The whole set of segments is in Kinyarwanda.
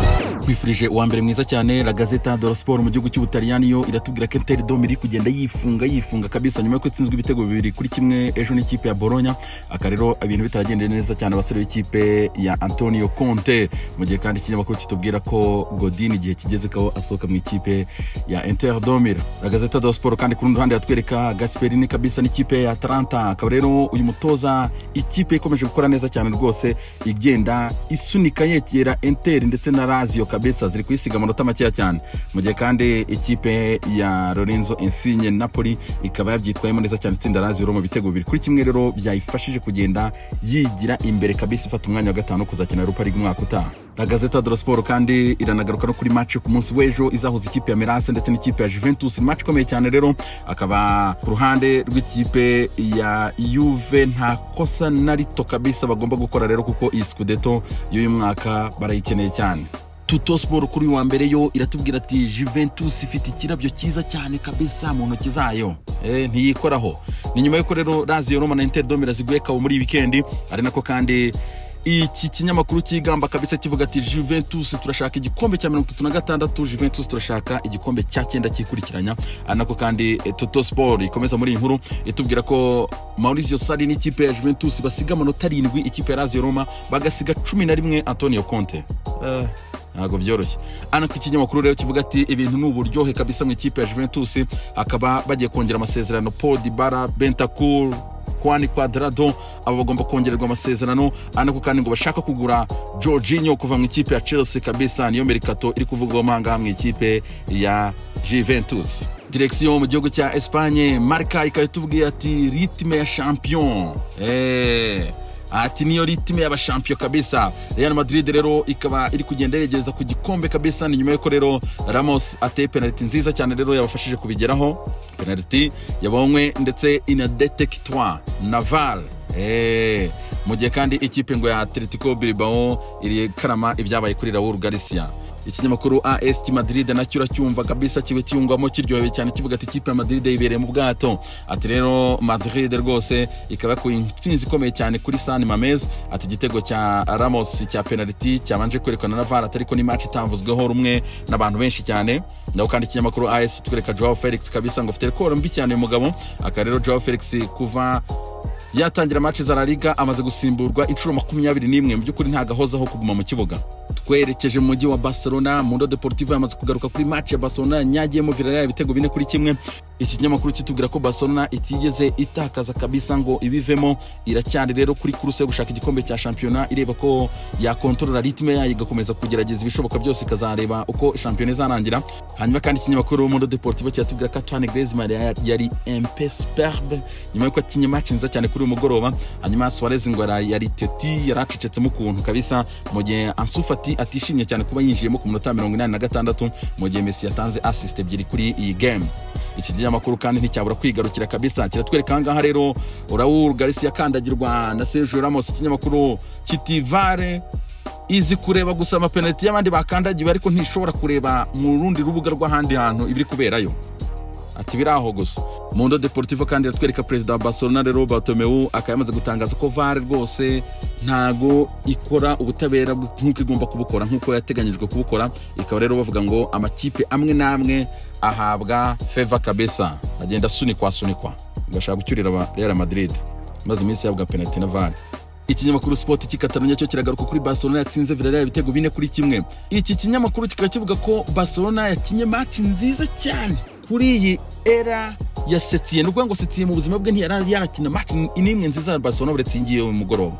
twakwifurije uwa mbere mwiza cyane la gazeta de la sport mu gihugu cy'ubutaliyani yo iratubwira ko inter dom iri kugenda yifunga yifunga kabisa nyuma yuko itsinzwe ibitego bibiri kuri kimwe ejo n'ikipe ya boronya aka rero ibintu bitaragendeye neza cyane abasore b'ikipe ya antonio conte mu gihe kandi ikinyamakuru kitubwira ko godin igihe kigeze ko asohoka mu ikipe ya inter domira la gazeta de la sport kandi ku rundi ruhande yatwereka gasperini kabisa n'ikipe ya atalanta akaba rero uyu mutoza ikipe ikomeje gukora neza cyane rwose igenda isunika yegera inter ndetse na lazio kabisa ziri kuyisiga amanota makeya cyane mu gihe kandi ikipe ya lorenzo insigne napoli ikaba yabyitwayemo neza cyane itsinda lazio rero mu bitego bibiri kuri kimwe rero byayifashije kugenda yigira imbere kabisa ifata umwanya wa gatanu kuzakina europa league umwaka utaha la gazeta de la sport kandi iranagaruka no kuri match ku munsi w'ejo izahuza ikipe ya merase ndetse n'ikipe ya juventus ni match ikomeye cyane rero akaba ku ruhande rw'ikipe ya yuve nta kosa na rito kabisa bagomba gukora rero kuko iyi scudeto y'uyu mwaka barayikeneye cyane tuto siporo kuri uyu wa mbere yo iratubwira ati juventus ifite ikirabyo cyiza cyane kabisa mu ntoki zayo eh, ntiyikoraho ni nyuma y'uko rero lazio roma na inter domira ziguye kabo muri iyi wikendi ari nako kandi iki kinyamakuru cyigamba kabisa kivuga ati juventus turashaka igikombe cya mirongo itatu na gatandatu juventus turashaka igikombe cya cyenda cyikurikiranya ari nako kandi toto sport ikomeza muri iyi nkuru itubwira ko maurizio sari n'ikipe ya juventus basiga amanota arindwi ikipe ya lazio roma bagasiga cumi na rimwe antonio conte uh. ntabwo byoroshye hano ku kinyamakuru rero kivuga ati ibintu ni uburyohe kabisa mu ikipe ya juventus akaba bagiye kongera amasezerano paul dibara bentacour kwani kwadrado aba bagomba kongererwa amasezerano ariko kandi ngo bashaka kugura jorginho kuva mu ikipe ya chelsea kabisa niyo merikato iri kuvugwamo ahangaha mu ikipe ya juventus direkisiyo mu gihugu cya espanye marika ikaba itubwiye ati ritme ya champion eee ati niyo ritime y'abashampiyo kabisa real madrid rero ikaba iri kugenda yeregereza ku gikombe kabisa ni nyuma y'uko rero ramos ateye penaliti nziza cyane rero yabafashije kubigeraho penaliti yabonywe ndetse inadetekitwa naval hey. mu gihe kandi ikipe ngo ya atletico bilbao iri karama ibyabaye kuri raul garcia ikinyamakuru as madrid nacyo uracyumva kabisa kiba kiyungwamo kiryohewe cyane kivuga ati ikipe ya madrid yibereye mu bwato ati rero madrid rwose ikaba yakuye intsinzi ikomeye cyane kuri san mamez ati igitego cya ramos cya penaliti cyabanje kwerekana na var atariko ni match itavuzweho rumwe n'abantu benshi cyane naho kandi ikinyamakuru as twereka joao felix kabisa ngo afite rekoro mbi cyane uyu mugabo aka rero joao felix kuva yatangira match za La Liga amaze gusimburwa inshuro makumyabiri n'imwe mu by'ukuri ntagahozaho kuguma mu kibuga twerekeje mu mujyi wa barcelona mundo deportivo yamaze kugaruka kuri match ya barcelona yanyagiyemo villarreal ibitego bine kuri kimwe iki kinyamakuru kitubwira ko barcelona itigeze itakaza kabisa ngo ibivemo iracyari rero kuri kuruse yo gushaka igikombe cya shampiyona ireba ko yakontorora ritime yayo igakomeza kugerageza ibishoboka byose ikazareba uko shampiyona izarangira hanyuma kandi ikinyamakuru mundo deportivo kiratubwira ko antoine griezmann yari mp superbe nyuma y'uko akinye match nziza cyane kuri uyu mugoroba hanyuma suarez ngo yari teti yari acecetsemo ukuntu kabisa mu gihe ansufa ati atishimye cyane kuba yinjiyemo ku minota mirongo inani na gatandatu mu gihe mesi yatanze assist ebyiri kuri iyi game iki kinyamakuru kandi nticyabura kwigarukira kabisa kiratwereka ahangaha rero raul garisi yakandagirwa na sergio ramos ikinyamakuru kiti vare izi kureba gusa amapenaliti y'abandi bakandagiwe ariko ntishobora kureba mu rundi rubuga rw'ahandi hantu ibiri kuberayo ati biri aho gusa mundo deportivo kandi iratwereka perezida wa barcelona rero batomeu akaba yamaze gutangaza ko vare rwose ntago ikora ubutabera nk'uko igomba kubukora nk'uko yateganyijwe kubukora ikaba rero bavuga ngo amakipe amwe n'amwe ahabwa feva kabesa agenda asunikwa asunikwa agashaka gucyurira real madrid maze iminsi yahabwa penaliti na vare ikinyamakuru sport cy'ikatarunya cyo kiragaruka kuri barcelona yatsinze villarreal ibitego bine kuri kimwe iki kinyamakuru kikaba kivuga ko barcelona yakinye match nziza cyane kuri iyi era ya setiye ni ukuvuga ngo setiye mu buzima bwe ntiyari yarakina match n'imwe nziza ya barcelona uretse ingiye uyu mugoroba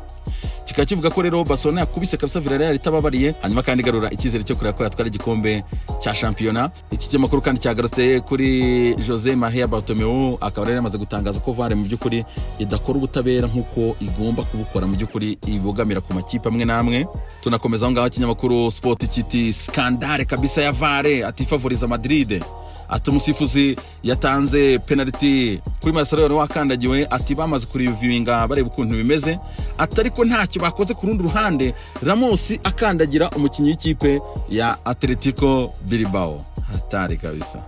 kikaba kivuga ko rero barcelona yakubise kabisa villarreal itababariye hanyuma kandi igarura icyizere cyo kureba ko yatwara igikombe cya shampiyona iki kinyamakuru kandi cyagarutse kuri jose mahia bartomeu akaba rero yamaze gutangaza ko vare mu by'ukuri idakora ubutabera nk'uko igomba kubukora mu by'ukuri ibogamira ku makipe amwe n'amwe tunakomeza aho ngaho ikinyamakuru sport kiti skandare kabisa ya vare atifavoriza madrid ati umusifuzi yatanze penaliti kuri masaro wari wakandagiwe ati bamaze kurivivinga bareba ukuntu bimeze ati ariko ntacyo bakoze ku rundi ruhande ramosi akandagira umukinnyi w'ikipe ya atletico bilbao hatari kabisa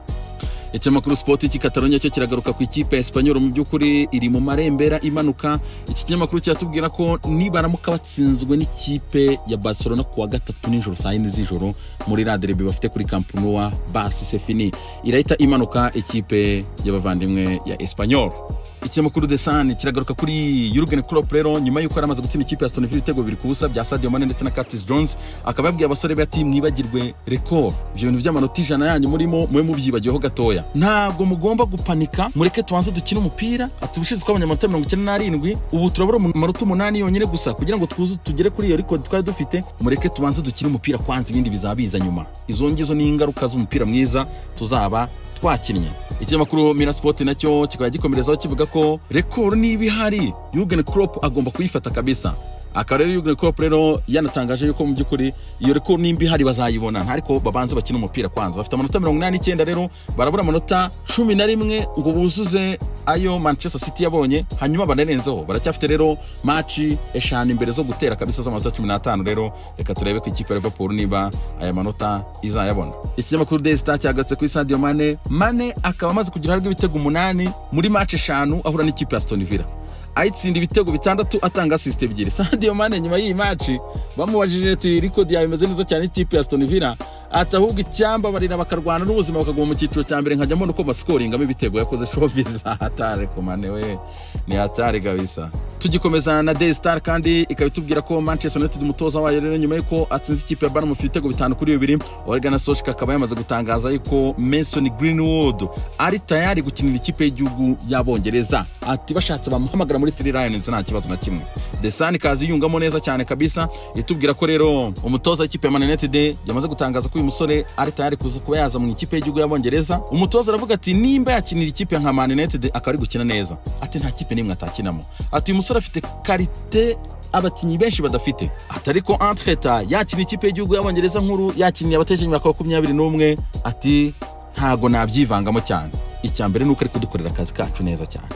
ikinyamakuru sipoti cy'ikataronya cyo kiragaruka ku ikipe ya esipanyol mu by'ukuri iri mu marembera imanuka iki kinyamakuru kiratubwira ko nibaramuka batsinzwe n'ikipe ya barcelona ku wa gatatu nijoro saa yine z'ijoro muri raderebe bafite kuri kampunuwa basi sefini irahita imanuka ikipe y'abavandimwe ya esipanyol ikinyamakuru de san kiragaruka kuri Jurgen Klopp rero nyuma y'uko yari amaze gutsinda ikipe ya Aston Villa ibitego bibiri ku busa bya Sadio Mane ndetse na Curtis Jones akaba yabwiye abasore be ati mwibagirwe record ibyo bintu by'amanota ijana yanyu murimo mube mubyibagiyeho gatoya ntabwo mugomba gupanika mureke tubanze dukine umupira ati ubushize twabonye amanota mirongo icyenda n'arindwi ubu turabura amanota umunani yonyine gusa kugira ngo twuze tugere kuri iyo record twari dufite mureke tubanze dukine umupira kwanza ibindi bizaba biza nyuma izo ngizo ni ingaruka z'umupira mwiza tuzaba twakinnye ikinyamakuru minasipoti nacyo kikaba gikomerezaho kivuga ko rekoro niba ihari Jurgen Klopp agomba kuyifata kabisa akaba rero Jurgen Klopp rero yanatangaje yuko mu by'ukuri iyo rekoro nimba ihari bazayibona ariko babanze bakina umupira kwanza bafite amanota mirongo inani n'icyenda rero barabura amanota cumi na rimwe ngo buzuze ayo manchester city yabonye hanyuma banarenzeho baracyafite rero maci eshanu imbere zo gutera kabisa z'amanota cumi n'atanu rero reka turebe ko ikipe ya liverpool niba aya manota izayabona ikinyamakuru daily star cyagarutse kuri sadio mane mane akaba amaze kugira uruhare rw'ibitego umunani muri maci eshanu ahura n'ikipe ya stone villa ayitsinda ibitego bitandatu atanga asisite ebyiri sadio mane nyuma y'iyi maci bamubajije ati rikodi yawe imeze neza cyane ikipe ya stone villa ati ahubwo icyambabarira bakarwana n'ubuzima bakaguma mu cyiciro cya mbere nkajya mbona uko basikoringamo ibitego yakoze shobiza hatare kumane we ni hatare kabisa tugikomeza na Daily Star kandi ikaba itubwira ko Manchester United umutoza wayo rero nyuma y'uko atsinze ikipe ya Bournemouth ibitego bitanu kuri bibiri Ole Solskjaer akaba yamaze gutangaza yuko Mason Greenwood ari tayari gukinira ikipe y'igihugu y'Abongereza ati bashatse bamuhamagara muri Three Lions nta kibazo na kimwe The Sun ikaza yiyungamo neza cyane kabisa itubwira ko rero umutoza w'ikipe ya Man United yamaze gutangaza ko uyu musore ari tayari kuza kuba yaza mu ikipe y'igihugu y'Abongereza umutoza aravuga ati nimba yakinira ikipe nka Man United akaba ari gukina neza ati nta kipe n'imwe atakinamo ati uyu musore afite karite abakinnyi benshi badafite ati ariko entreta yakina ikipe y'igihugu y'abongereza nkuru yakiniye abatekinyi ba makumyabiri n'umwe ati ntago nabyivangamo cyane icya mbere ni uko ari kudukorera akazi kacu neza cyane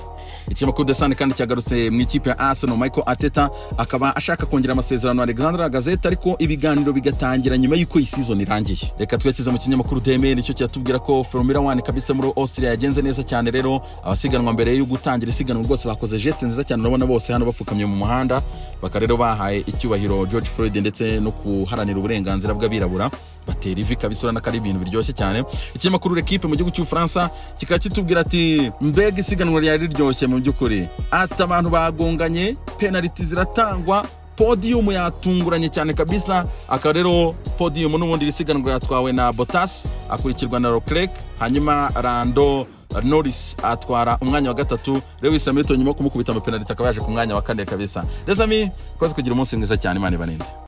ikinyamakuru desani kandi cyagarutse mu ikipe ya arsenal michael ateta akaba ashaka kongera amasezerano alexander agazeta ariko ibiganiro bigatangira nyuma y'uko iyi season irangiye reka twerekeze mu kinyamakuru deme nicyo kiratubwira ko formula one kabisa muri austria yagenze neza cyane rero abasiganwa mbere yo gutangira isiganwa rwose bakoze geste nziza cyane urabona bose hano bapfukamye mu muhanda bakaba rero bahaye icyubahiro george floyd ndetse no kuharanira uburenganzira bw'abirabura batera ivi kabisa urabona ko ari ibintu biryoshye cyane ikinyamakuru rekipe mu gihugu cy'ubufaransa kikaba kitubwira ati mbega isiganwa ryari riryoshye mu by'ukuri ati abantu bagonganye penaliti ziratangwa podiyumu yatunguranye cyane kabisa akaba rero podiyumu n'ubundi iri siganwa yatwawe na botas akurikirwa na rokereke hanyuma rando norris atwara umwanya wa gatatu lewis hamilton nyuma yo kumukubita amapenaliti akaba yaje ku mwanya wa kane kabisa reza mi kugira umunsi mwiza cyane imana ibaninde